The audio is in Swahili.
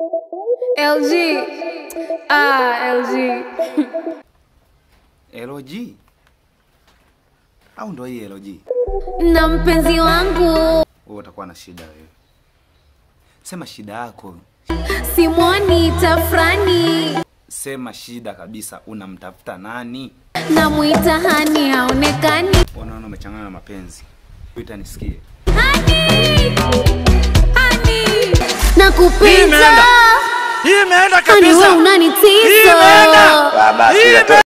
LG. Ah, LG. LG au ndo hii LG? Na mpenzi wangu Wewe utakuwa na shida wewe. Sema shida yako, simwoni tafrani, sema shida kabisa. Unamtafuta nani? namwita hani haonekani. Unaona umechanganya na mapenzi. Wita nisikie. Hani, hani, Hii nakupita imeenda. Hii imeenda hani, we kabisa. Hii unanitisa imeenda. Hii imeenda.